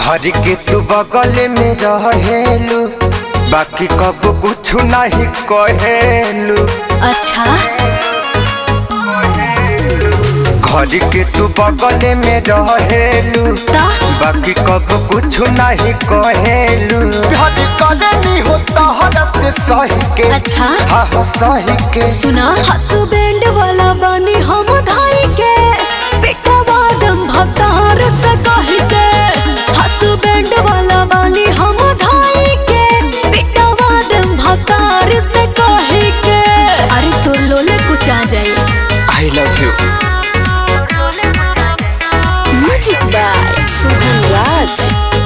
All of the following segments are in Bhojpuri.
घर के तू बगल में रहेलू बाकी कब कुछ नहीं कहेलू अच्छा घर के तू बगल में रहेलू ता बाकी कब कुछ नहीं कहेलू प्यार करनी होता हर से सही के अच्छा हाँ हाँ सही के सुना हसबैंड वाला बानी हम धाई के बेटा बादम भतार से कह के हसबैंड वाला बानी हम धाई के बेटा बादम भतार से कह के अरे तो लोले कुछ आ जाए I love you music by Suhan Raj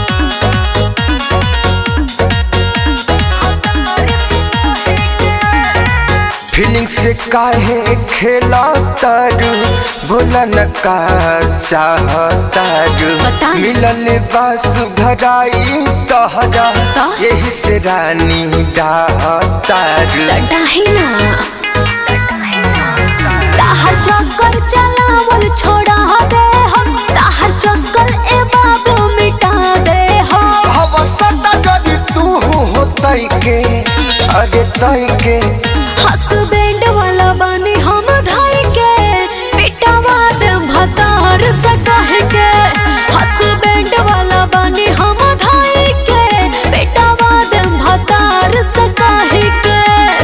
feeling से काहे खेला तारू बोला न का चाहतारू बता ना। मिलल बास घराई तहरा ता? यही से रानी डाहतारू डाही ना ताहर चक्कर चलावल छोड़ा दे हम ताहर चक्कर ए बाबू मिटा दे हम हवा सटा जरी तू हो तई के अरे तई के हसबैंड वाला बानी हम धाई के बेटा बात भतार से कह के हसबैंड वाला बानी हम धाई के बेटा बात भतार से कह के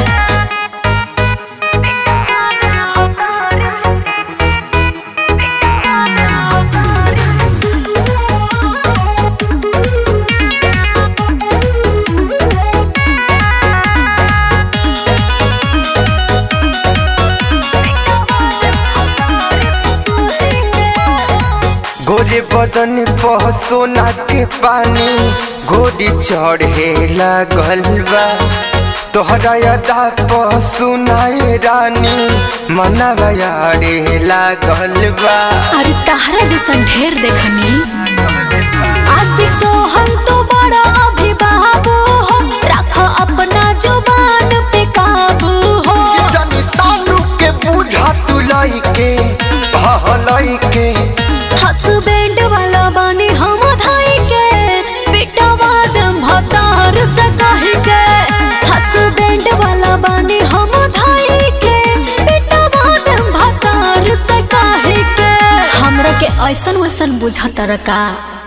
गोरे बदन पर सोना के पानी गोरी चढ़े लागल बा तोहरा अदा पर सुनाए रानी मनवा यारे लागल बा अरे ताहरा जैसन ढेर देखनी आशिक सोहन तो बड़ा अभी बाबू हो रख अपना जुबान पे काबू हो जानी सानू के बुझा तू लाई के हाँ लाई के हसबैंड वाला बानी हम धाई के बेटा बादम भतार से कह के हसबैंड वाला बानी हम धाई के बेटा बादम भतार से कह के हमरा के ऐसन वैसन बुझा का